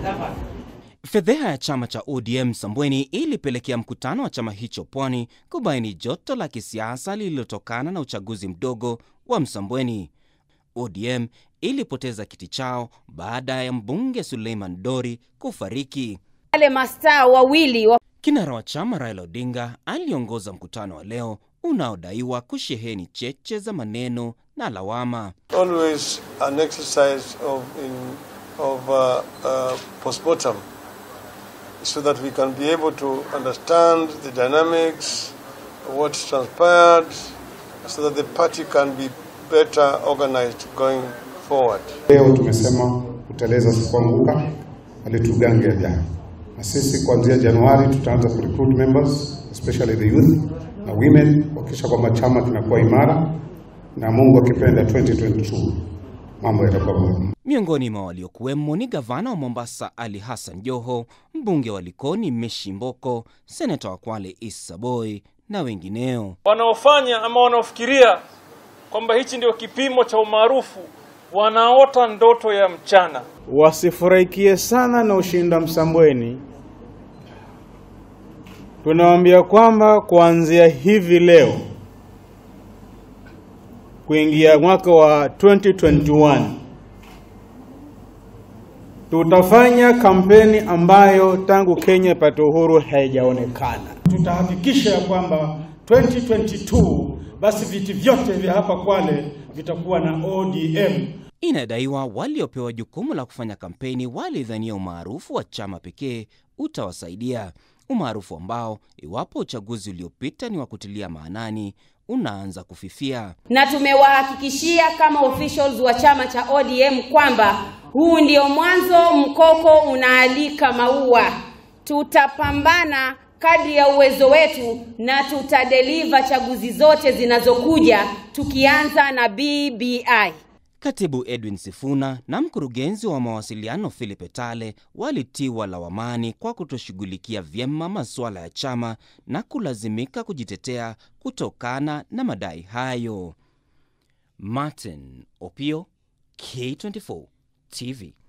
Fedheha ya chama cha ODM Sambweni ilipelekea mkutano wa chama hicho Pwani kubaini joto la kisiasa lililotokana na uchaguzi mdogo wa Msambweni. ODM ilipoteza kiti chao baada ya mbunge Suleiman Dori kufariki. Wale mastaa wawili wa Kinara wa chama Raila Odinga aliongoza mkutano wa leo unaodaiwa kusheheni cheche za maneno na lawama. always an exercise of in of uh, uh, postmortem, so that we can be able to understand the dynamics, what transpired, so that the party can be better organized going forward. Leo tumesema kuteleza sikuanguka, alitugange jana, na sisi kuanzia Januari tutaanza kurecruit members especially the youth na women kuhakikisha kwamba chama kinakuwa imara, na Mungu akipenda 2022 mambo yatakuwa bora. Miongoni mwa waliokuwemo ni gavana wa Mombasa Ali Hassan Joho, mbunge wa Likoni Meshi Mboko, seneta wa Kwale Issa Boy na wengineo. wanaofanya ama wanaofikiria kwamba hichi ndio kipimo cha umaarufu wanaota ndoto ya mchana. wasifurahikie sana na ushinda Msambweni. Tunawaambia kwamba kuanzia hivi leo kuingia mwaka wa 2021 tutafanya kampeni ambayo tangu Kenya ipate uhuru haijaonekana. Tutahakikisha ya kwamba 2022 basi viti vyote vya hapa Kwale vitakuwa na ODM. Inadaiwa waliopewa jukumu la kufanya kampeni walidhania umaarufu wa chama pekee utawasaidia, umaarufu ambao iwapo uchaguzi uliopita ni wa kutilia maanani unaanza kufifia. na tumewahakikishia kama officials wa chama cha ODM kwamba huu ndio mwanzo, mkoko unaalika maua. Tutapambana kadri ya uwezo wetu na tutadeliver chaguzi zote zinazokuja tukianza na BBI. Katibu Edwin Sifuna na mkurugenzi wa mawasiliano Philip Etale walitiwa lawamani kwa kutoshughulikia vyema masuala ya chama na kulazimika kujitetea kutokana na madai hayo. Martin Opio, K24 TV.